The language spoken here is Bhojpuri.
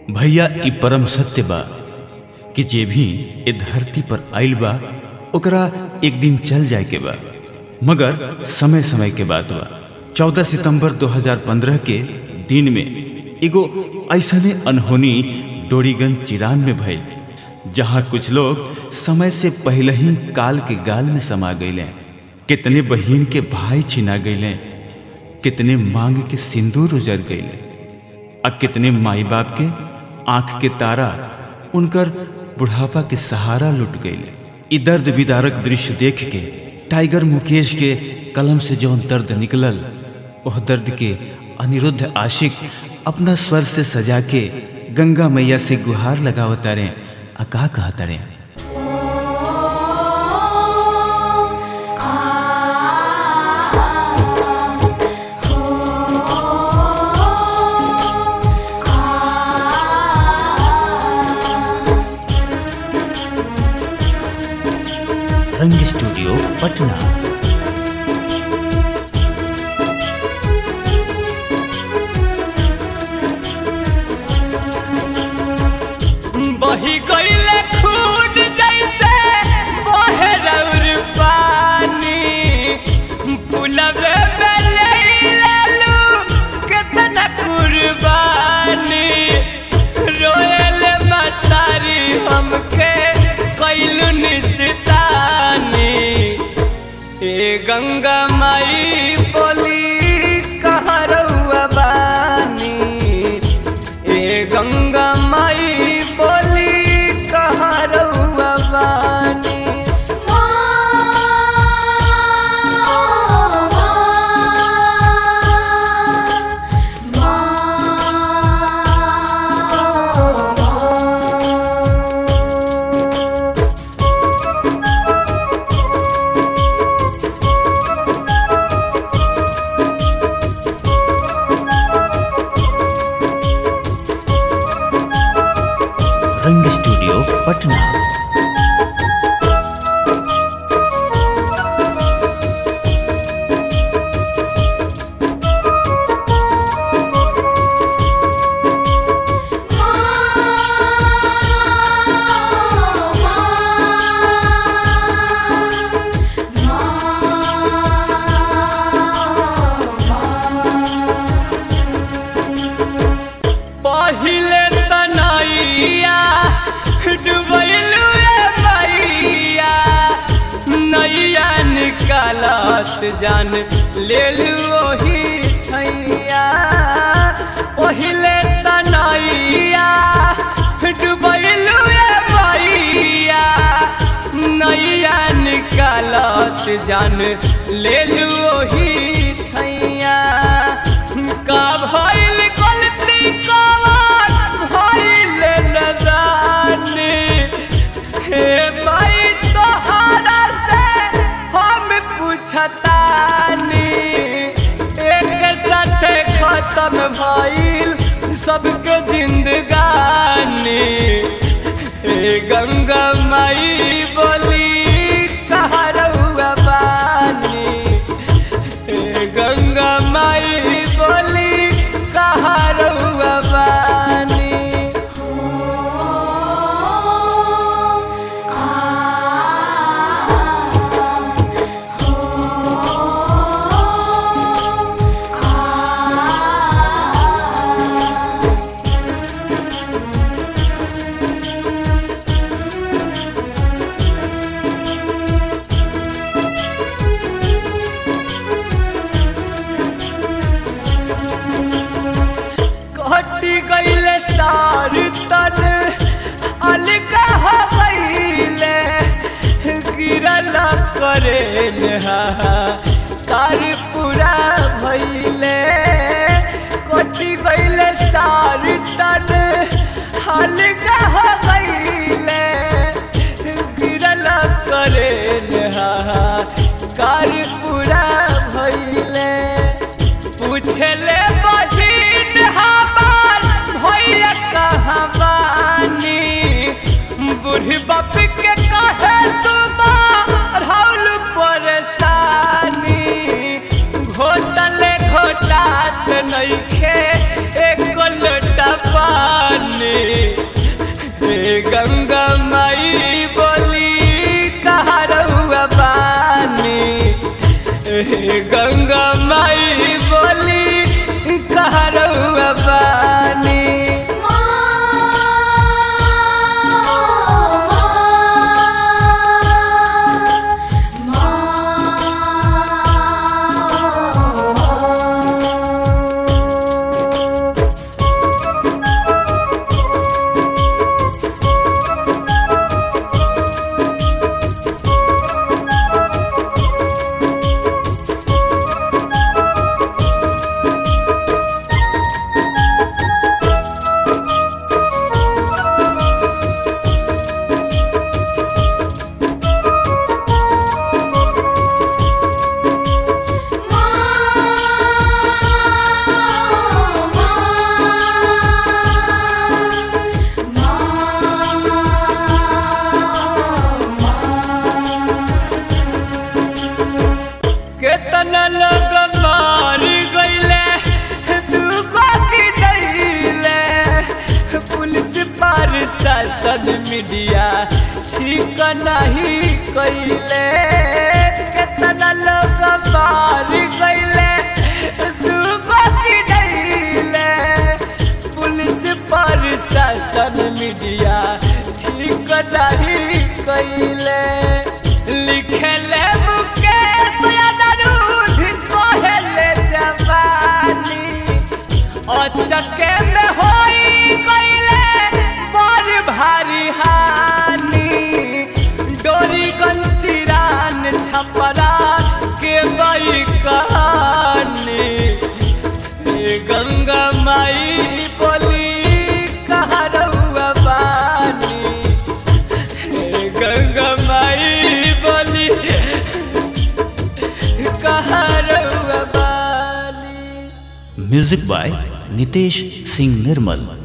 भैया ई परम सत्य बा कि जे भी ए धरती पर आइल बा ओकरा एक दिन चल जाए के बा मगर समय समय के बात बा 14 सितंबर 2015 के दिन में एगो ऐसने अनहोनी डोरीगंज चिरान में भइल जहाँ कुछ लोग समय से पहले ही काल के गाल में समा गईले कितने बहिन के भाई छिना गईले कितने मांग के सिंदूर उजर गईले आ कितने माई बाप के आंख के तारा उनकर बुढ़ापा के सहारा लुट गईले ई दर्द विदारक दृश्य देख के टाइगर मुकेश के कलम से जौन दर्द निकलल वह दर्द के अनिरुद्ध आशिक अपना स्वर से सजा के गंगा मैया से गुहार लगावतारे आ का कहतारे रंग स्टूडियो पटना बही गईले खून जैसे बहे रौर पानी पुलवे में ले लू कितना कुर्बानी रोएले मतारी हमके कैलू निस्तानी ए गंगा माई बोली कहाँ रउआ बानी ए गंगा माई बोली कहाँ रउआ बानी रंग स्टूडियो पटना पहिले तनैया डुबैलू ए मैया नैया निकालत जान लेलू ओही ठैया पहिले तनैया डुबैलू ए मैया नैया निकालत जान लेलू ओही ठैया का भइल गलती कवन भइल नदानी हे माई तोहरा से हम पूछतानी एक साथ खत्म भइल सबके जिंदगानी हे गंगा माई बोली कहाँ रउआ बानी हे गंगा माई बोली कहाँ रउआ बानी कटी गईले सार तन अलगा हो गईले गिरल करे नहा तार पूरा भइले कटी गईले सार तन अलगा हो गईले गिरल करे नहा कार पूरा भइले पूछले बहिन हमार भैया कहाँ बानी बूढ़ी बाप के कहे तुम राहुल परेशान मीडिया ठीक नहीं कैले कितना लोग मार गईले दूगो गिरैले पुलिस प्रशासन मीडिया ठीक नहीं कैले लिखले मुकेश अनिरुद्ध कहले जवानी अचके में होई गईले बड़ भारी हानि डोरी गंचिरान छपरा के बई कहानी ए गंगा माई बोली कहाँ रहुआ बानी ए गंगा माई बोली कहाँ रहुआ बानी music by Nitesh Singh Nirmal